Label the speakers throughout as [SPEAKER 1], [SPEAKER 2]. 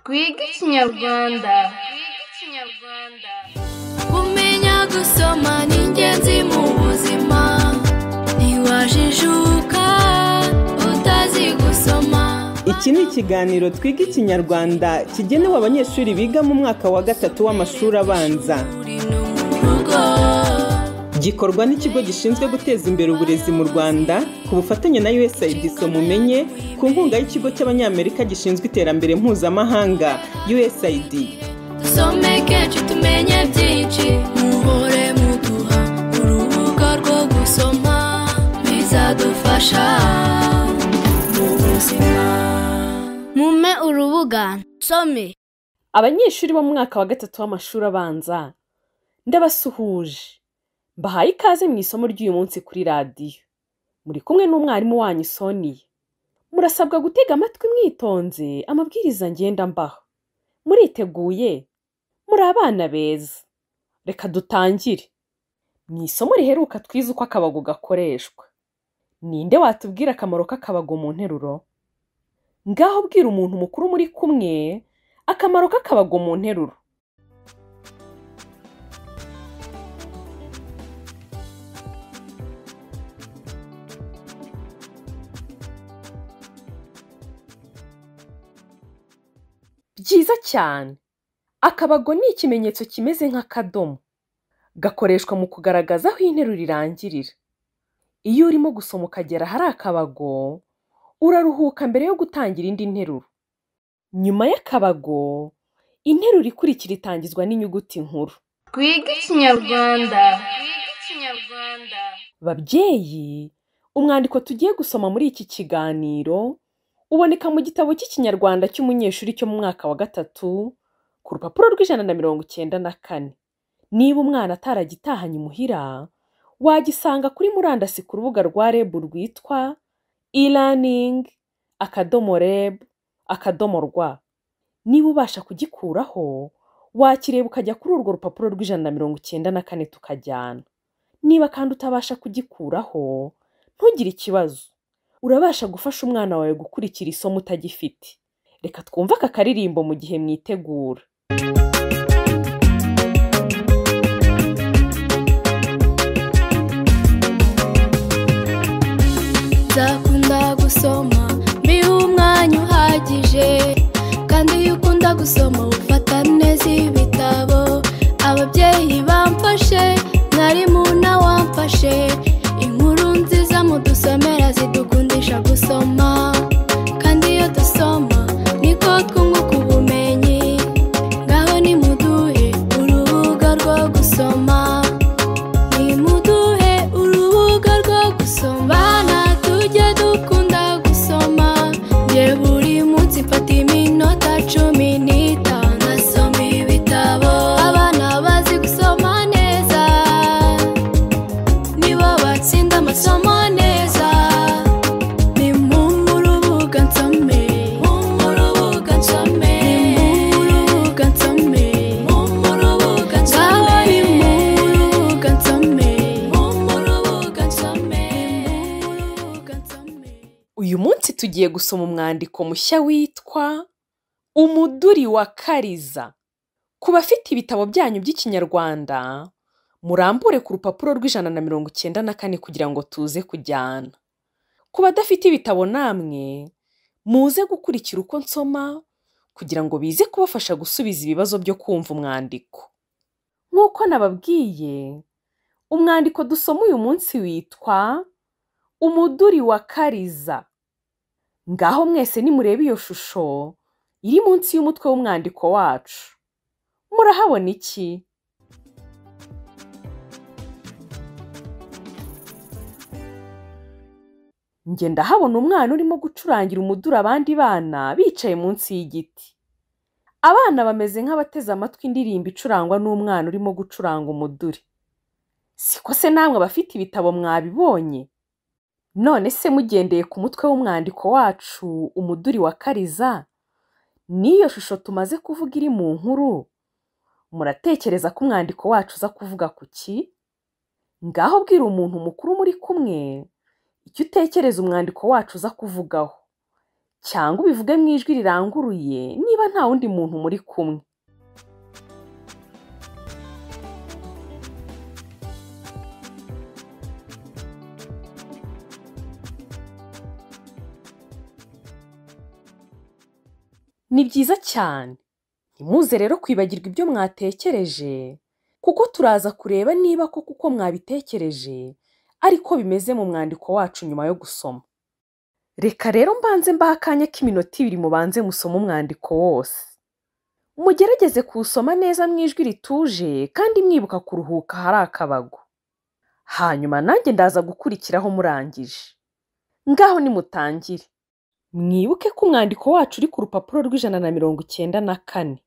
[SPEAKER 1] twige ikinyarwanda
[SPEAKER 2] kumenya gusoma ni ingenzi mu buzima ntiwajijuka utazi gusoma
[SPEAKER 3] Iki ni ikiganiro twiga ikinyarwanda kigenewe abanyeshuri biga mu mwaka wa gatatu w'amashuri abanza
[SPEAKER 2] uri no mu rugo
[SPEAKER 3] gikorwa n'ikigo gishinzwe guteza imbere uburezi mu rwanda ku bufatanye na usaid mumenye ku nkunga y'ikigo cy'abanyamerika gishinzwe iterambere mpuzamahanga usaid
[SPEAKER 2] dusome kenshi tumenye byinshi muhore muduha urubuga rwo gusoma bizadufasha mu buzima mume urubuga nsome
[SPEAKER 4] abanyeshuri bo mu mwaka wa gatatu w'amashuri abanza ndabasuhuje mbahaye ikaze mu isomo ry'uyu munsi kuri radiyo muri kumwe n'umwarimu wanyu soniya murasabwa gutega amatwi mwitonze amabwiriza ngenda mbaho muriteguye muri abana beza reka dutangire mu isomo riheruka twize uko akabago gakoreshwa ninde watubwira akamaro k'akabago mu nteruro ngaho bwira umuntu mukuru muri kumwe akamaro k'akabago mu nteruro byiza cyane akabago ni ikimenyetso kimeze nk'akadomo gakoreshwa mu kugaragaza aho interuro irangirira iyo urimo gusoma ukagera ahari akabago uraruhuka mbere yo gutangira indi nteruro nyuma y'akabago interuro ikurikira itangizwa n'inyuguti nkuru
[SPEAKER 1] twige ikinyarwanda
[SPEAKER 4] babyeyi umwandiko tugiye gusoma muri iki kiganiro uboneka mu gitabo cy'ikinyarwanda cy'umunyeshuri cyo mu mwaka wa gatatu ku rupapuro rw'ijana na mirongo icyenda na kane niba umwana ataragitahanye imuhira wagisanga kuri murandasi ku rubuga rwa reb rwitwa e-learning akadomo reb akadomo rwa niba ubasha kugikuraho wakireba ukajya kuri urwo rupapuro rw'ijana na mirongo icyenda na kane tukajyana niba kandi utabasha kugikuraho ntugire ikibazo urabasha gufasha umwana wawe gukurikira isomo utagifite reka twumve aka karirimbo mu gihe mwitegura
[SPEAKER 2] nzakunda gusoma mbihe umwanya uhagije kandi iyo ukunda gusoma ufata neza ibitabo ababyeyi bamfashe mwarimu nawe wamfashe inkuru nziza mudusomera zidukundisha gusoma kandi iyo dusoma niko twunguka ubumenyi ngaho nimuduhe urubuga rwo gusoma nimuduhe urubuga rwo gusoma abana tujye dukunda gusoma njye buri munsi mfata iminota cumi n'itanu nasoma ibitabo abana bazi gusoma neza nibo batsinda amasomo neza ni mu rubuga nsome mu rubuga nsome mu rubuga nsome mu rubuga nsome ni mu rubuga nsome mu rubuga nsome mu rubuga nsome
[SPEAKER 4] uyu munsi tugiye gusoma umwandiko mushya witwa umuduri wa kariza ku bafite ibitabo byanyu by'ikinyarwanda murambure ku rupapuro rw'ijana na mirongo icyenda na kane kugira ngo tuze kujyana ku badafite ibitabo namwe muze gukurikira uko nsoma kugira ngo bize kubafasha gusubiza ibibazo byo kumva umwandiko nk'uko nababwiye umwandiko dusoma uyu munsi witwa umuduri wa kariza ngaho mwese nimureba iyo shusho iri munsi y'umutwe w'umwandiko wacu murahabona iki njye ndahabona umwana urimo gucurangira umuduri abandi bana bicaye munsi y'igiti abana bameze nk'abateze amatwi indirimbo icurangwa n'umwana urimo gucuranga umuduri siko se namwe abafite ibitabo mwabibonye none se mugendeye ku mutwe w'umwandiko wacu umuduri wa kariza n'iyo shusho tumaze kuvuga iri mu nkuru muratekereza ko umwandiko wacu uza kuvuga ku ki ngaho bwira umuntu mukuru muri kumwe icyo utekereza umwandiko wacu uza kuvugaho cyangwa ubivuge mu ijwi riranguruye niba nta wundi muntu muri kumwe ni byiza cyane ntimuze rero kwibagirwa ibyo mwatekereje kuko turaza kureba niba koko uko mwabitekereje ariko bimeze mu mwandiko wacu nyuma yo gusoma reka rero mbanze mbaha akanya k'iminota ibiri mubanze musome umwandiko wose mugerageze kuwusoma neza mu ijwi rituje kandi mwibuka kuruhuka hari akabago hanyuma nanjye ndaza gukurikiraho murangije ngaho nimutangire mwibuke ko umwandiko wacu uri ku rupapuro rw'ijana na mirongo icyenda na kane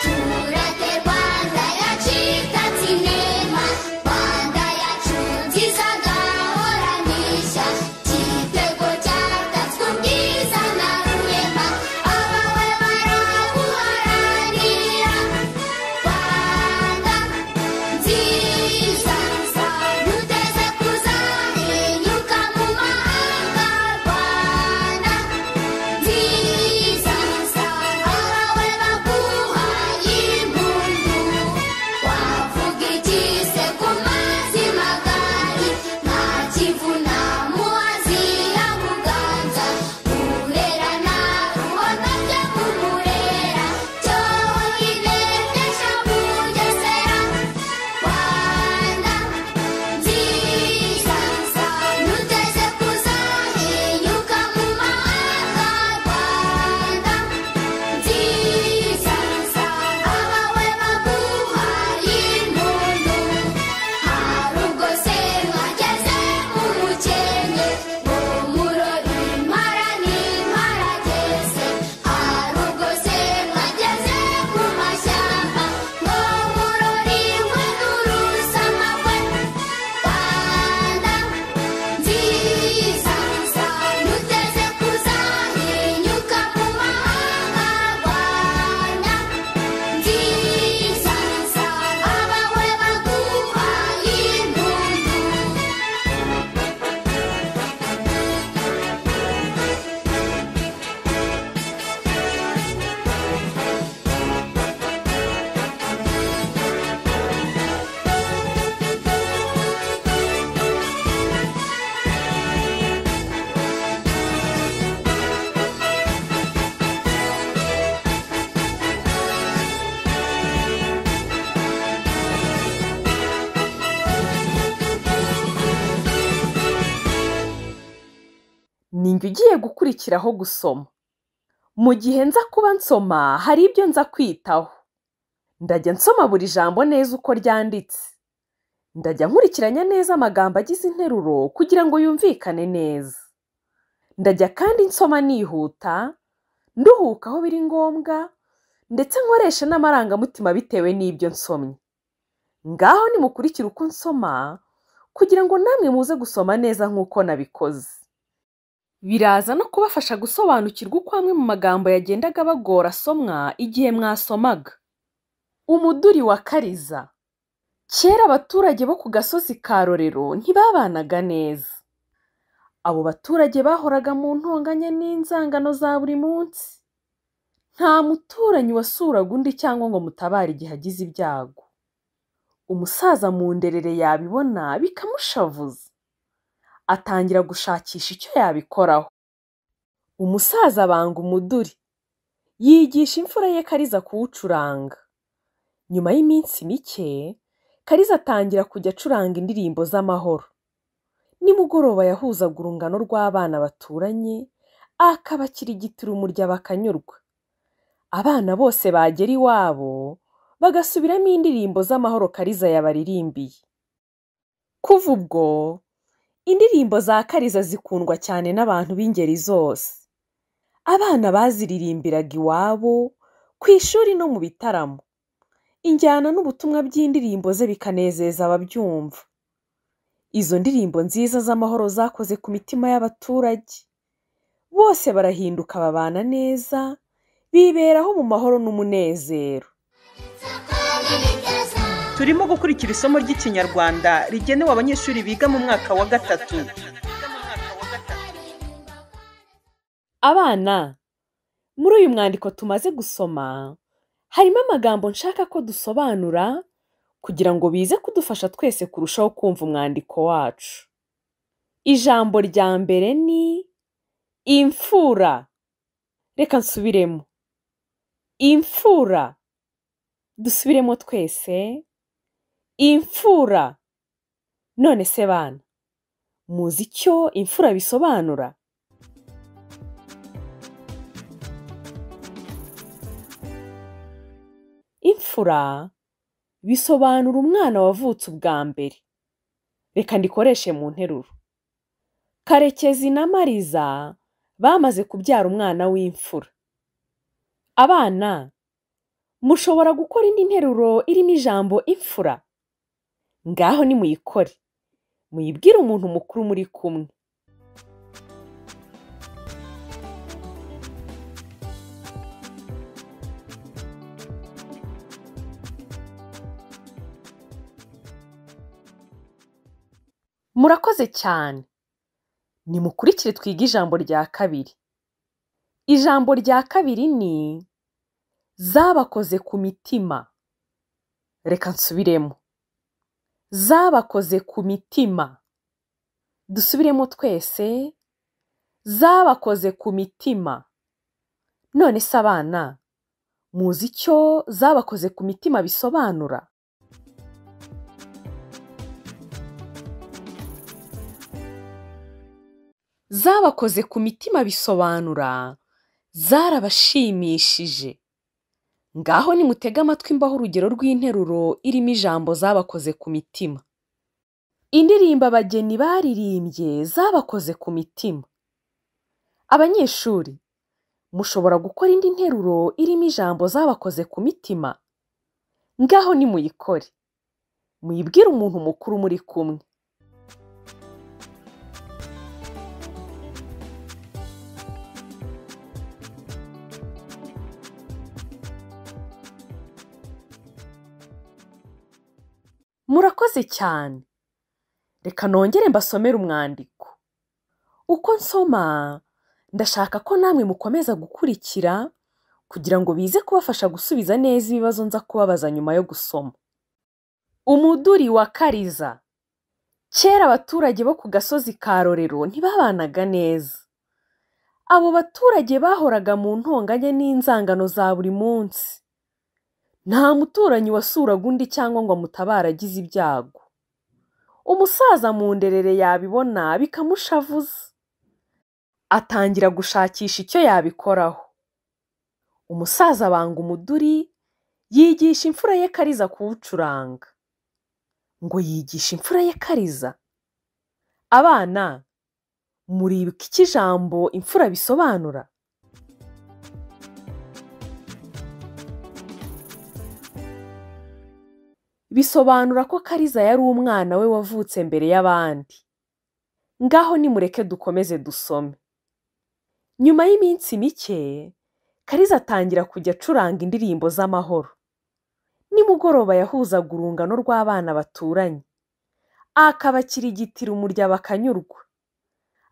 [SPEAKER 5] Turate Rwanda yacikatse inema Rwanda yacu nziza ngahoranisha Igitego cyatatswe ubwiza na rurema Abawe baraguharanira Rwanda nziza Nuteze kuzahinyuka mu mahanga Rwanda nziza arawe baguhaye impundu wavuga iki se ku mazi magari nta kivuna muhazi ya muganza urera na ruhondo byo kumurera cyonyine nesha bugesera rwanda nziza nuteze kuzahinyuka mu mahanga rwanda nziza abawe baguhaye impundu harubwo se mwageze mu mukenge mu murori impara n'imparageze harubwo se mwageze mu mashyamba ngo murori mwe n'urusamagwe rwanda nziza nuteze kuzahinyuka mu mahanga rwanda nziza abawe baguhaye impundu
[SPEAKER 4] ninjye ugiye gukurikiraho gusoma mu gihe nza kuba nsoma hari ibyo nza kwitaho ndajya nsoma buri jambo neza uko ryanditse ndajya nkurikiranya neza amagambo agize interuro kugira ngo yumvikane neza ndajya kandi nsoma nihuta nduhuka aho biri ngombwa ndetse nkoresha n'amarangamutima bitewe n'ibyo nsomye ngaho nimukurikire uko nsoma kugira ngo namwe muze gusoma neza nk'uko nabikoze biraza no kubafasha gusobanukirwa uko amwe mu magambo yagendaga bagora asomwa igihe mwasomaga umuduri wa kariza kera abaturage bo ku gasozi ka rorero ntibabanaga neza abo baturage bahoraga mu ntonganya n'inzangano za buri munsi nta muturanyi wasuraga undi cyangwa ngo mutabare igihe agize ibyago umusaza mu nderere yabibona bikamushavuza atangira gushakisha icyo yabikoraho umusaza abanga umuduri yigisha imfura ye kariza kuwucuranga nyuma y'iminsi mike kariza atangira kujya acuranga indirimbo z'amahoro nimugoroba yahuzaga urungano rw'abana baturanye akabakirigitira umurya bakanyurwa abana bose bagera iwabo bagasubiramo indirimbo z'amahoro kariza yabaririmbiye kuva ubwo indirimbo za kariza zikundwa cyane n'abantu b'ingeri zose abana baziririmbiraga iwabo ku ishuri no mu bitaramo injyana n'ubutumwa by'indirimbo ze bikanezeza ababyumva izo ndirimbo nziza z'amahoro zakoze ku mitima y'abaturage bose barahinduka babana neza biberaho mu mahoro n'umunezero
[SPEAKER 5] Tuzakora ibiteza
[SPEAKER 3] turimo gukurikira isomo ry'ikinyarwanda rigenewe abanyeshuri biga mu mwaka wa gatatu
[SPEAKER 4] Abana, muri uyu mwandiko tumaze gusoma, harimo amagambo nshaka ko dusobanura kugira ngo bize kudufasha twese kurushaho kumva umwandiko wacu. Ijambo rya mbere ni imfura. Reka nsubiremo. Imfura. Dusubiremo twese. Imfura. None se bana, muzi icyo imfura bisobanura? imfura bisobanura umwana wavutse ubwa mbere reka ndikoreshe mu nteruro karekezi na mariza bamaze kubyara umwana w'imfura abana mushobora gukora indi nteruro irimo ijambo imfura ngaho nimuyikore muyibwire umuntu mukuru muri kumwe murakoze cyane nimukurikire twige ijambo rya kabiri ijambo rya kabiri ni zabakoze ku mitima reka nsubiremo zabakoze ku mitima dusubiremo twese zabakoze ku mitima none se abana muzi icyo zabakoze ku mitima bisobanura zabakoze ku mitima bisobanura zarabashimishije ngaho nimutege amatwi mbaho urugero rw'interuro irimo ijambo zabakoze ku mitima indirimbo abageni baririmbye zabakoze ku mitima abanyeshuri mushobora gukora indi nteruro irimo ijambo zabakoze ku mitima ngaho nimuyikore muyibwire umuntu mukuru muri kumwe murakoze cyane reka nongere mbasomere umwandiko uko nsoma ndashaka ko namwe mukomeza gukurikira kugira ngo bize kubafasha gusubiza neza ibibazo nza kubabaza nyuma yo gusoma umuduri wa kariza kera abaturage bo ku gasozi ka rorero ntibabanaga neza abo baturage bahoraga mu ntonganya n'inzangano za buri munsi nta muturanyi wasuraga undi cyangwa ngo amutabare agize ibyago umusaza mu nderere yabibona bikamushavuza atangira gushakisha icyo yabikoraho umusaza abanga umuduri yigisha imfura ye kariza kuwucuranga ngo yigisha imfura ye kariza abana muribuka icyo ijambo imfura bisobanura bisobanura ko kariza yari umwana we wavutse mbere y'abandi ngaho nimureke dukomeze dusome nyuma y'iminsi mike kariza atangira kujya acuranga indirimbo z'amahoro nimugoroba yahuzaga urungano rw'abana baturanye akabakirigitira umurya bakanyurwa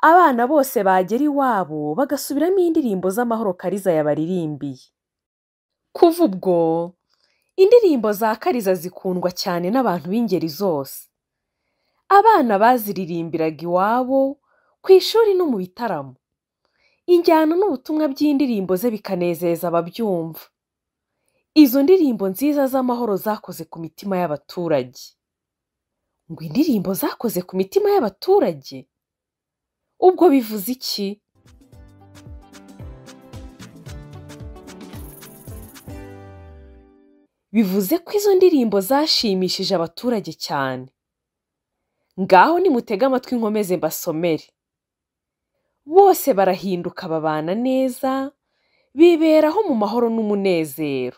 [SPEAKER 4] abana bose bagera iwabo bagasubiramo indirimbo z'amahoro kariza yabaririmbiye kuva ubwo indirimbo za kariza zikundwa cyane n'abantu b'ingeri zose abana baziririmbiraga iwabo ku ishuri no mu bitaramo injyana n'ubutumwa by'indirimbo ze bikanezeza ababyumva izo ndirimbo nziza z'amahoro zakoze ku mitima y'abaturage ngo indirimbo zakoze ku mitima y'abaturage ubwo bivuze iki bivuze ko izo ndirimbo zashimishije abaturage cyane ngaho nimutege amatwi nkomeze mbasomere bose barahinduka babana neza biberaho mu mahoro n'umunezero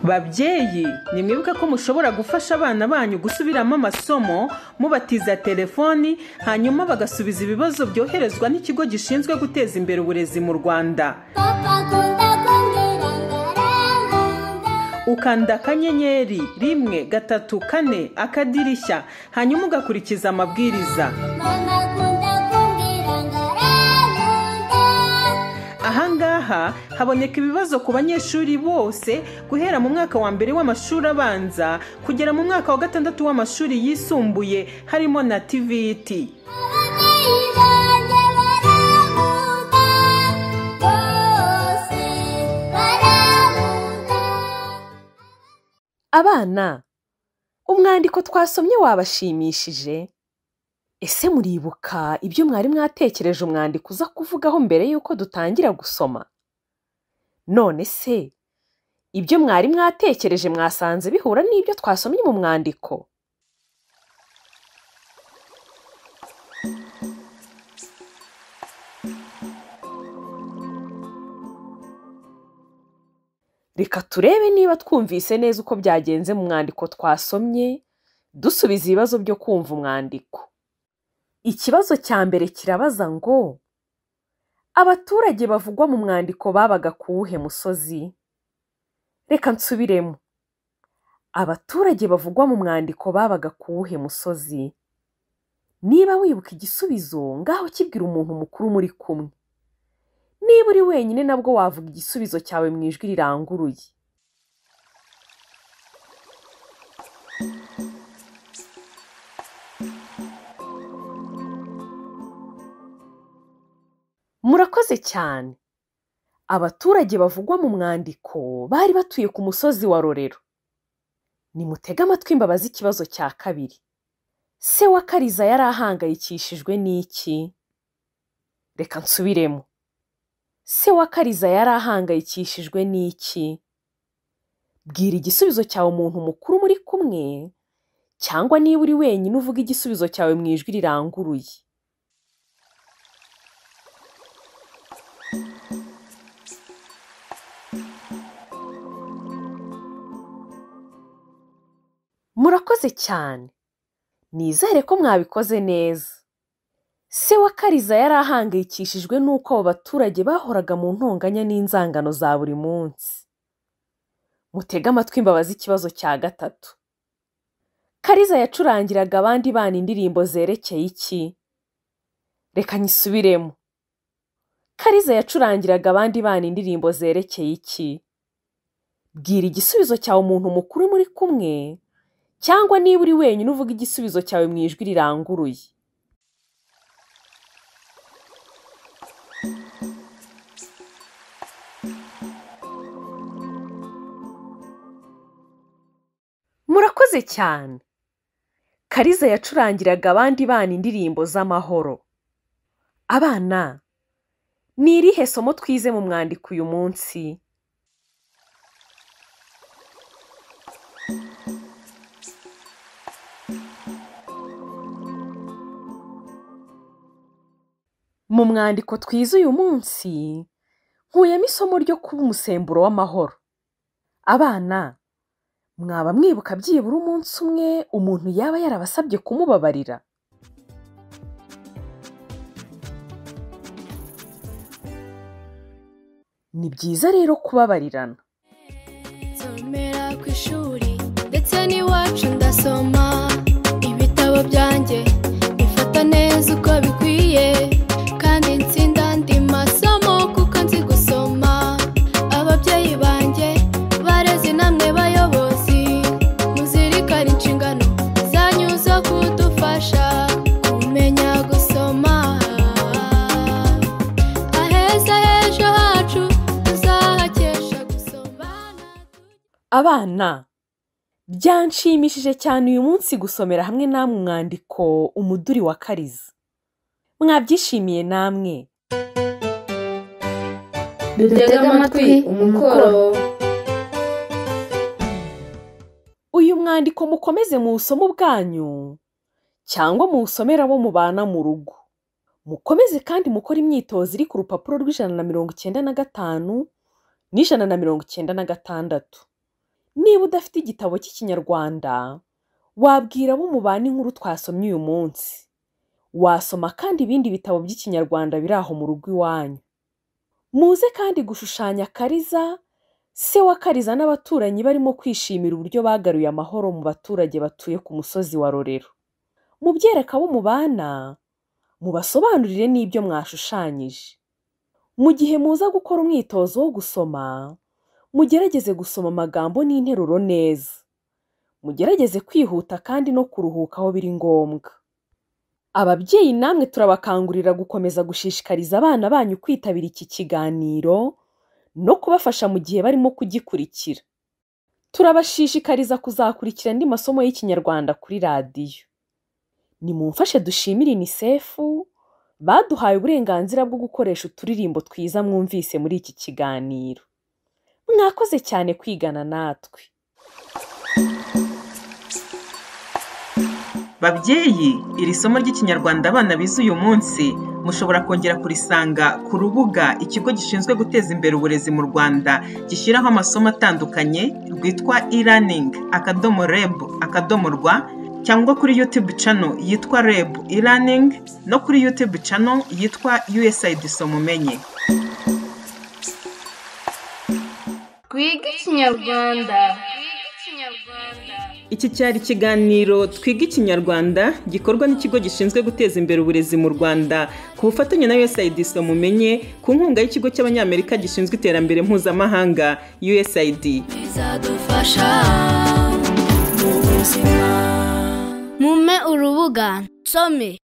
[SPEAKER 3] babyeyi nimwibuke ko mushobora gufasha abana banyu gusubiramo amasomo mubatiza telefoni hanyuma bagasubiza ibibazo byoherezwa n'ikigo gishinzwe guteza imbere uburezi mu rwanda
[SPEAKER 5] Papa, kunda, kunda, ranga, ranga, ranga.
[SPEAKER 3] ukanda akanyenyeri rimwe gatatu kane akadirishya hanyuma ugakurikiza amabwiriza
[SPEAKER 5] mama akunda kumbwira ngo aramunda
[SPEAKER 3] ahangaha haboneka ibibazo ku banyeshuri bose guhera mu mwaka wa mbere w'amashuri abanza kugera mu mwaka wa gatandatu w'amashuri yisumbuye harimo na tiviti
[SPEAKER 5] ababyeyi banjye baramunda bose baramunda
[SPEAKER 4] abana umwandiko twasomye wabashimishije ese muribuka ibyo mwari mwatekereje umwandiko uza kuvugaho mbere y'uko dutangira gusoma none se ibyo mwari mwatekereje mwasanze bihura n'ibyo twasomye mu mwandiko reka turebe niba twumvise neza uko byagenze mu mwandiko twasomye dusubiza ibibazo byo kumva umwandiko ikibazo cya mbere kirabaza ngo abaturage bavugwa mu mwandiko babaga ku wuhe musozi reka nsubiremo abaturage bavugwa mu mwandiko babaga ku wuhe musozi niba wibuka igisubizo ngaho kibwira umuntu mukuru muri kumwe niba uri wenyine nabwo wavuga igisubizo cyawe mu ijwi riranguruye murakoze cyane abaturage bavugwa mu mwandiko bari batuye ku musozi wa rorero nimutege amatwi mbabaze ikibazo cya kabiri se wa kariza yari ahangayikishijwe n'iki reka nsubiremo se wa kariza yari ahangayikishijwe n'iki bwira igisubizo cyawe umuntu mukuru muri kumwe cyangwa niba uri wenyine uvuga igisubizo cyawe mu ijwi riranguruye murakoze cyane nizere ko mwabikoze neza se wa kariza yari ahangayikishijwe n'uko abo baturage bahoraga mu ntonganya n'inzangano za buri munsi mutege amatwi mbabaze ikibazo cya gatatu kariza yacurangiraga abandi bana indirimbo zerekeye iki reka nyisubiremo kariza yacurangiraga abandi bana indirimbo zerekeye iki bwira igisubizo cyawe umuntu mukuru muri kumwe cyangwa niba uri wenyine uvuga igisubizo cyawe mu ijwi riranguruye murakoze cyane kariza yacurangiraga abandi bana indirimbo z'amahoro abana ni irihe somo twize mu mwandiko uyu munsi mu mwandiko twize uyu munsi nkuyemo isomo ryo kuba umusemburo w'amahoro abana mwaba mwibuka byibura umunsi umwe umuntu yaba yarabasabye kumubabarira ni byiza rero kubabarirana
[SPEAKER 2] nsomera ku ishuri ndetse n'iwacu ndasoma ibitabo byanjye bifata neza uko bikwiye kandi nsinda andi masomo kuko nzi gusoma ababyeyi banjye barezi namwe bayobozi muzirikane inshingano zanyu zo kudufasha kumenya gusoma aheza h'ejo hacu tuzahakesha gusomana
[SPEAKER 4] abana byanshimishije cyane uyu munsi gusomera hamwe namwe umwandiko umuduri wa kariza mwabyishimiye namwe
[SPEAKER 1] dutega amatwi umukoro
[SPEAKER 4] uyu mwandiko mukomeze muwusome ubwanyu cyangwa muwusomere abo mubana mu rugo mukomeze kandi mukore imyitozo iri ku rupapuro rw'ijana na mirongo icyenda na gatanu n'ijana na mirongo icyenda na gatandatu niba udafite igitabo cy'ikinyarwanda wabwira abo mubana inkuru twasomye uyu munsi wasoma kandi ibindi bitabo by'ikinyarwanda biri aho mu rugo iwanyu muze kandi gushushanya kariza se wa kariza n'abaturanyi barimo kwishimira uburyo bagaruye amahoro mu baturage batuye ku musozi wa rorero mubyereka abo mubana mubasobanurire n'ibyo mwashushanyije mu gihe muza gukora umwitozo wo gusoma mugerageze gusoma amagambo n'interuro neza mugerageze kwihuta kandi no kuruhuka aho biri ngombwa ababyeyi namwe turabakangurira gukomeza gushishikariza abana banyu kwitabira iki kiganiro no kubafasha mu gihe barimo kugikurikira turabashishikariza kuzakurikira andi masomo y'ikinyarwanda kuri radiyo nimumfashe dushimire inisefu baduhaye uburenganzira bwo gukoresha uturirimbo twiza mwumvise muri iki kiganiro mwakoze cyane kwigana natwe
[SPEAKER 3] babyeyi iri somo ry'ikinyarwanda abana bize uyu munsi mushobora kongera kurisanga ku rubuga ikigo gishinzwe guteza imbere uburezi mu rwanda gishyiraho amasomo atandukanye rwitwa e-learning akadomo reb akadomo rwa cyangwa kuri youtube channel yitwa reb e-learning no kuri youtube channel yitwa usaid somumenye
[SPEAKER 1] twiga ikinyarwanda
[SPEAKER 3] Iki cyari ikiganiro Twiga Ikinyarwanda gikorwa n'ikigo gishinzwe guteza imbere uburezi mu Rwanda ku bufatanye na USAID Somumenye ku nkunga y'ikigo cy'Abanyamerika gishinzwe iterambere mpuzamahanga USAID.
[SPEAKER 2] bizadufasha mu buzima
[SPEAKER 5] mume urubuga nsome